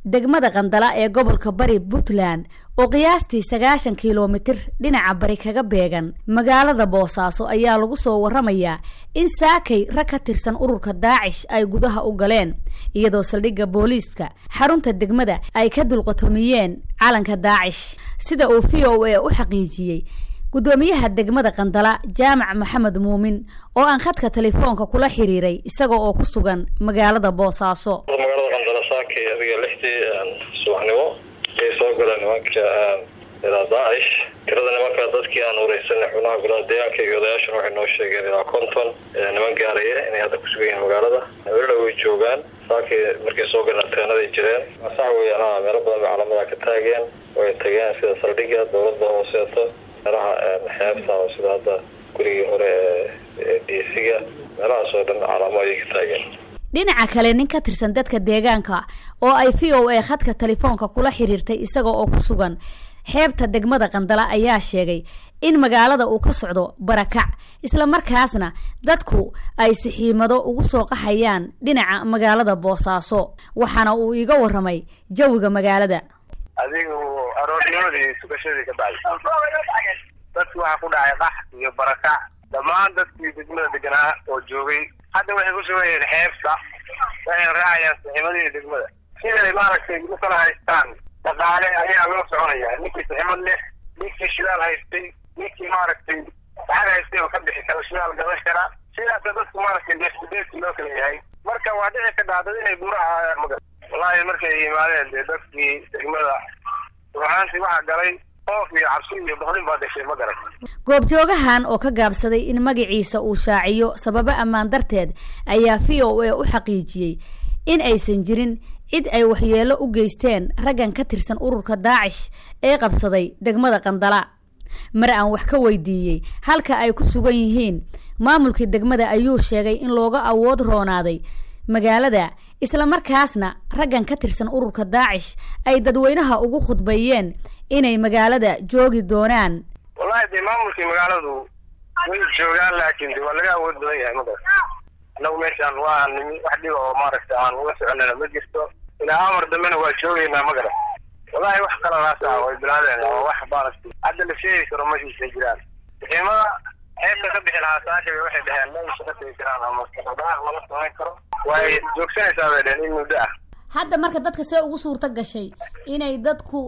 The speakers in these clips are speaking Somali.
degmada qandala ee gobolka bari puntland oo qiyaastii sagaashan kilomitir dhinaca bari kaga beegan magaalada boosaaso ayaa lagu soo waramayaa in saakay rag ka tirsan ururka daacish ay gudaha u galeen iyadoo saldhigga booliiska xarunta degmada ay ka dulqatomiyeen calanka daacish sida uu v o a u xaqiijiyey guddoomiyaha degmada qandala jaamac maxamed muumin oo aan khadka telefoonka kula xiriiray isaga oo ku sugan magaalada boosaaso magaalada qandala saakay adiga lixdii subaxnimo ayay soo galeen nimanka ilaa daacish tirada nimanka dadkii aan wareysanay xubnaha golaha deegaanka iyo odayaashana waxay noo sheegeen ilaa konton niman gaaraya inay hadda kusugan yihiin magaalada welila way joogaan saakay markay soo galeen ateenaday jireen sax weeyaan meelo badan bay calamada ka taageen way tageen sida saldhigga dowladda hooseeto meelaha xeebta oo sida hadda gurigii hore ee diisiga meelahaas oo dhan calaamo ayay ka taageen dhinaca kale nin ka tirsan dadka deegaanka oo ay v o a khadka telefoonka kula xiriirtay isaga oo ku sugan xeebta degmada qandala ayaa sheegay in magaalada uu ka socdo barakac isla markaasna dadku ay sixiimado ugu soo qaxayaan dhinaca magaalada boosaaso waxaana uu iiga waramay jawiga magaalada adigu aroornimadii sugashadii ka bacday dadki waxaa ku dhacay qax iyo barakac dhammaan dadkii degmada deganaa oo joogay hadda waxay ku sugan yihiin xeebta waxay raacayaan saxiimadihii degmada siday maaragtay u kala haystaan dhaqaale ayaa loo soconaya ninkii saximad leh ninkii shidaal haystay ninkii maaragtay lacag haystay oo ka bixi kara shidaal gadan kara sidaasa dadku maaragtay deeqsideedki loo kala yahay marka waa dhici ka dhacdad inay buura ahaayaan magal wallaahi markay yimaadeen dee dadkii degmada ruxaantii waxaa galay oof iyo cabsi iyo boqdin baa gashay ma garan goobjoogahan oo ka gaabsaday in magaciisa uu shaaciyo sababo ammaan darteed ayaa v o a u xaqiijiyey in aysan jirin cid ay waxyeello u geysteen raggan ka tirsan ururka daacish ee qabsaday degmada qandala mar aan wax ka weydiiyey halka ay ku sugan yihiin maamulkii degmada ayuu sheegay in looga awood roonaaday magaalada isla markaasna raggan ka tirsan ururka daacish ay dadweynaha ugu khudbeeyeen inay magaalada joogi doonaan wallahi dee maamulkii magaaladu way joogaan laakiin de waa laga awood badan yahay magas annagu meeshaan waa nimi wax dhiba oo maaragta aan uga soconana ma jirto ilaa amar dambena waa joogeynaa ma garan wallahi wax kaladaas ah way bilaadeen oo wax maaragtay hadda la sheegi karo mashiisa jiraan ciidamada xeebta ka bixi lahaa saakaba waxay dhaheen ma shaqa tegi karaan ama dhaqdhaqaaq lama samayn karo way joogsanaysaa bay dheheen in muddo ah hadda marka dadka see ugu suurto gashay inay dadku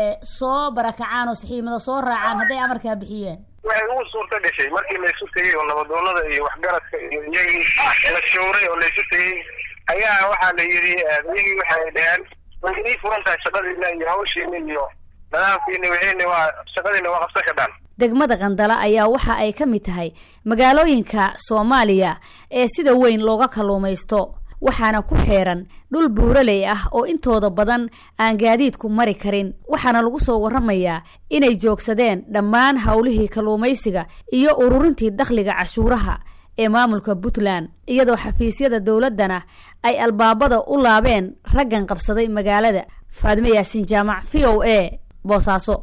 soo barakacaan oo saxiimada soo raacaan hadday amarkaa bixiyeen waxay ugu suurto gashay markii laysu tegey oo nabadoonada iyo waxgaradka iyo iyagii la showray oo laysu tegey ayaa waxaa la yidhi iyagii waxay dhaheen way inii furan tahay shaqadiina iyo hawshiina iyo nadaamkiina wixiina waa shaqadiina waa qabsan kadhaan degmada qandala ayaa waxa ay ka mid tahay magaalooyinka soomaaliya ee sida weyn looga kalluumaysto waxaana ku xeeran dhul buuraley ah oo intooda badan aan gaadiidku mari karin waxaana lagu soo waramayaa inay joogsadeen dhammaan howlihii kalluumaysiga iyo ururintii dakhliga cashuuraha ee maamulka puntland iyadoo xafiisyada dowladdana ay albaabada u laabeen raggan qabsaday magaalada faadime yaasiin jaamac v o a boosaaso